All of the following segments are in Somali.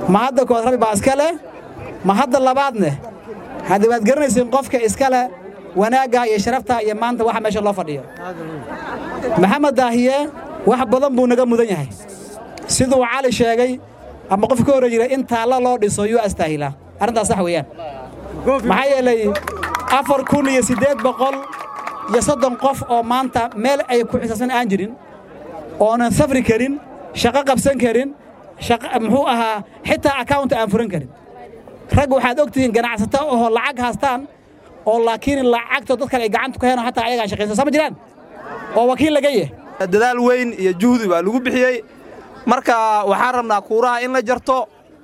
ma hadda kood rabbi baa iska leh ma hadda labaadne haddii waad garanaysiin qofka iska leh wanaagga iyo sharafta iyo maanta waxa meesha loo fadhiyo maxamed daahiye wax badan buu naga mudan yahay siduu cali sheegay ama qof ka horre jiray in taalla loo dhiso yuu astaahilaa arrintaas sax weeyaan maxaa yeelay afar kun iyo siddeed boqol iyo soddon qof oo maanta meel ay ku xisaabsan aan jirin oonan safri karin shaqo qabsan karin muxuu ahaa xitaa akawunta aan furan karin rag waxaad og tihiin ganacsato oo lacag haastaan oo laakiin lacagto dad kale ay gacanta ku heenoo hataa ayagaan shaqaysan sama jiraan oo wakiil laga yah dadaal weyn iyo juhdi baa lagu bixiyey marka waxaan rabnaa kuuraha in la jarto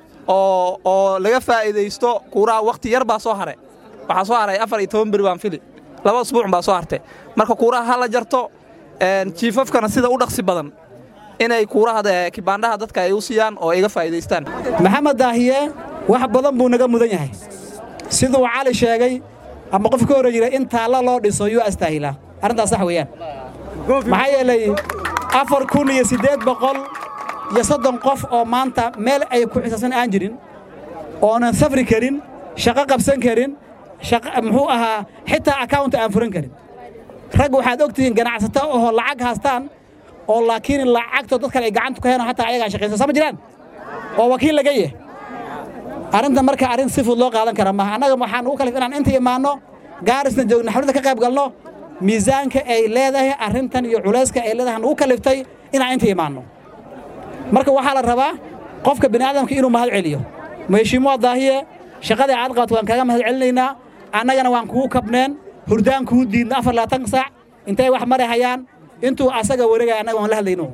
oo oo laga faa'iidaysto kuuraha wakhti yar baa soo haray waxaa soo haray afar iyo toban beri baan fili laba usbuuc baa soo hartay marka kuuraha ha la jarto jiifafkana sida u dhaqsi badan inay kuuraha kibaandhaha dadka ay u siiyaan oo iga faa'iidaystaan maxamed daahiye wax badan buu naga mudan yahay siduu cali sheegay ama qof ka horre jiray in taalla loo dhiso yuu astaahilaa arrintaas sax weeyaan maxaa yeelay afar kun iyo siddeed boqol iyo soddon qof oo maanta meel ay ku xisaabsan aan jirin oonan safri karin shaqo qabsan karin muxuu ahaa xitaa akawunta aan furan karin rag waxaad og tihiin ganacsato oo lacag haastaan oo laakiin lacagto dad kale ay gacanta ku heenoo hataa ayagaan shaqaysan sama jiraan oo wakiil laga yah arrintan marka arrin si fud loo qaadan kara maaha annaga waxaan ugu kalif inaan inta imaanno gaarisna joogno xafladda ka qayb galno miisaanka ay leedahay arrintan iyo culayska ay leedahay nugu kaliftay inaan inta imaanno marka waxaa la rabaa qofka bini'aadamka inuu mahad celiyo maheshiimuwa daahiye shaqadii aad qabato waan kaaga mahad celinaynaa annagana waan kugu kabneen hurdaan kuu diidna afar labaatan saac intay wax mari hayaan intuu asaga wareegaya annaga waan la hadlayno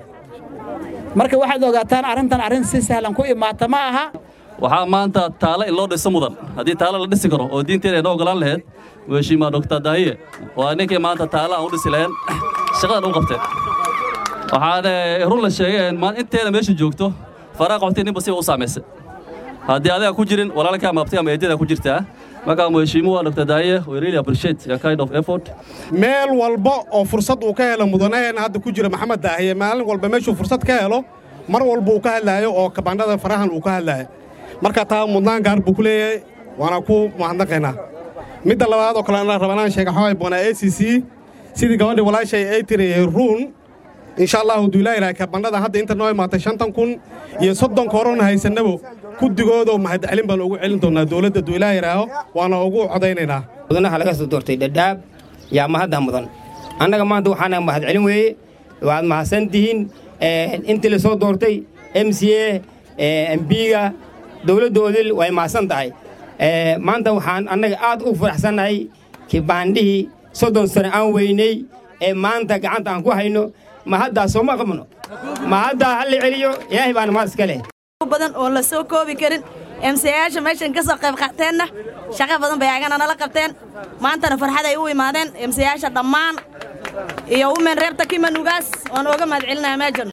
marka waxaad ogaataan arrintan arrin si sahlan ku imaata ma aha waxaa maanta taalo in loo dhiso mudan haddii taalo la dhisi karo oo diinteena inoo ogolaan lahayd weshiimaa doktor daahiye waa ninkii maanta taalo aan u dhisi lahayn shaqadan u qabteen waxaan run la sheegay inteena meesha joogto faraa qabtay ninba siba u saamaysay haddii adiga ku jirin walaalka ama abti ama eedada ku jirtaa markaa mheshiimuwa dr daahiye we really appreciate your kind of effort meel walba oo fursad uu ka helo mudanaheena hadda ku jira maxamed daahiye maalin walba meeshuu fursad ka helo mar walba uu ka hadlaayo oo kabandhada farahan uu ka hadlaayo marka taa mudnaan gaar buu ku leeyahay waana ku mahadnaqaynaa midda labaad oo kale ana rabanaan sheega xaway boonaa a c c sidii gabadhii walaashay ay tiri ruun insha allahu duulaa ilahay kabandhada hadda inta noo imaatay shantan kun iyo soddonka horona haysannabo guddigoodoo mahadcelin baan ugu celin doonnaa dowladda duulaa yidhaaho waana ugu codaynaynaa mudanaha laga soo doortay dhadhaab yaa mahadda mudan annaga maanta waxaana mahadcelin weeye waad mahadsan tihiin intii la soo doortay m c a mbiga dowladda odil way mahadsan tahay maanta waxaan annaga aad u faraxsannahay kibaandhihii soddon sano aan weynay ee maanta gacanta aan ku hayno mahaddaa sooma qabno mahaddaa ha la celiyo ilaahay baana mahad iska leh badan oo la soo koobi karin emsayaasha meeshan ka soo qayb qaateenna shaqo badan bay agana nala qabteen maantana farxaday u imaadeen emsayaasha dhammaan iyo umen reebta kimanugaas waan ooga mahad celinaya meejan